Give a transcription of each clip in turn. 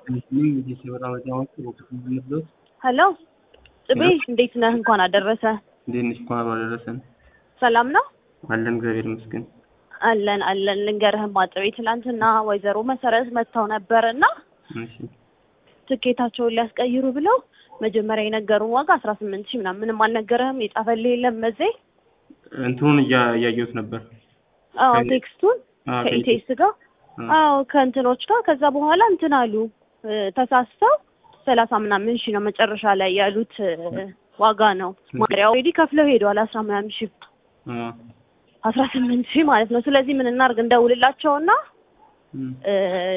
ሄሎ ጽቤ እንዴት ነህ? እንኳን አደረሰ። እንዴት ነሽ? እንኳን አብሮ አደረሰን። ሰላም ነው አለን እግዚአብሔር ይመስገን። አለን አለን። ልንገርህማ ጽቤ ትናንትና ወይዘሮ መሰረት መጥተው ነበር እና እሺ ትኬታቸውን ሊያስቀይሩ ብለው መጀመሪያ የነገሩን ዋጋ አስራ ስምንት ሺህ ምናምን ምንም አልነገረህም? የጻፈልህ የለም መዜ? እንትኑን እያ- እያየሁት ነበር። አዎ ከ- ቴክስቱን አዎ፣ ከኢቴስ ጋር አ- አዎ ከእንትኖች ጋር ከዛ በኋላ እንትን አሉ እ፣ ተሳስተው ሰላሳ ምናምን ሺህ ነው መጨረሻ ላይ ያሉት እ፣ ዋጋ ነው ማሪያ ኦልሬዲ ከፍለው ሄደዋል አስራ ምናምን ሺህ አ፣ አስራ ስምንት ሺህ ማለት ነው ስለዚህ ምን እናድርግ እንደውልላቸውና እም፣ እ፣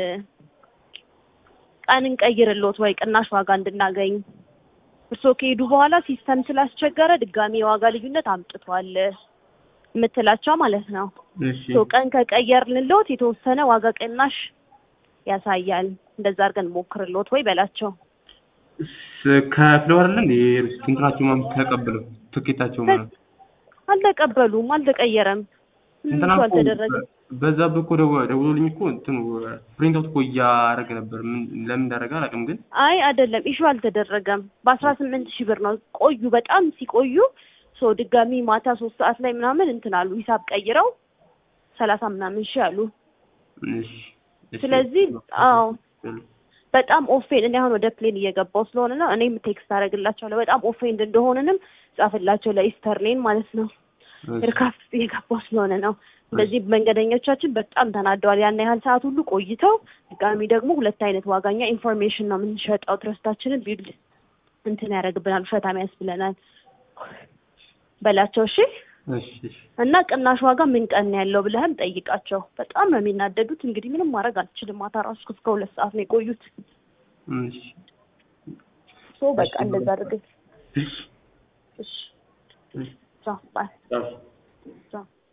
ቀን እንቀይርልዎት ወይ ቅናሽ ዋጋ እንድናገኝ እርስዎ ከሄዱ በኋላ ሲስተም ስላስቸገረ ድጋሚ የዋጋ ልዩነት አምጥቷል የምትላቸው ማለት ነው እሺ ሶ ቀን ከቀየርንልዎት የተወሰነ ዋጋ ቅናሽ ያሳያል። እንደዛ አድርገን ሞክርልዎት ወይ በላቸው። ስ- ከፍለው አይደለ እንዴ እንትናቸው ምናምን ተቀብለው ትኬታቸው ማለት አልተቀበሉም፣ አልተቀየረም፣ ምንም እንትና እኮ እኮ አልተደረገም። በዛ እኮ ደው- ደውሎልኝ እኮ እንትኑ ፕሪንት አውት እኮ እያደረገ ነበር። ምን ለምን እንዳደረገ አላውቅም፣ ግን አይ አይደለም፣ ኢሹ አልተደረገም። በአስራ ስምንት ሺህ ብር ነው ቆዩ። በጣም ሲቆዩ ሶ ድጋሚ ማታ ሶስት ሰዓት ላይ ምናምን እንትን አሉ ሂሳብ ቀይረው ሰላሳ ምናምን ሺህ አሉ። እሺ እሺ። ስለዚህ አዎ በጣም ኦፌንድ እኔ አሁን ወደ ፕሌን እየገባው ስለሆነ ነው። እኔም ቴክስት አደርግላቸዋለሁ በጣም ኦፌንድ እንደሆንንም ጻፍላቸው ለኢስተርሌን ማለት ነው። እሺ፣ እርካፍ እየገባው ስለሆነ ነው። እንደዚህ መንገደኞቻችን በጣም ተናደዋል። ያን ያህል ሰዓት ሁሉ ቆይተው ድጋሚ ደግሞ ሁለት አይነት ዋጋኛ ኢንፎርሜሽን ነው የምንሸጠው። ትረስታችንን ቢልድ እንትን ያደርግብናል፣ ውሸታም ያስብለናል በላቸው። እሺ እሺ፣ እሺ። እና ቅናሽ ዋጋ ምን ቀን ነው ያለው ብለህም ጠይቃቸው። በጣም ነው የሚናደዱት። እንግዲህ ምንም ማድረግ አልችልም። ማታ ራሱ እስከ ሁለት ሰዓት ነው የቆዩት። እሺ፣ ሶ በቃ እንደዛ አድርገህ እሺ፣ እሺ እሺ። ቻው ባይ ቻው። ቻው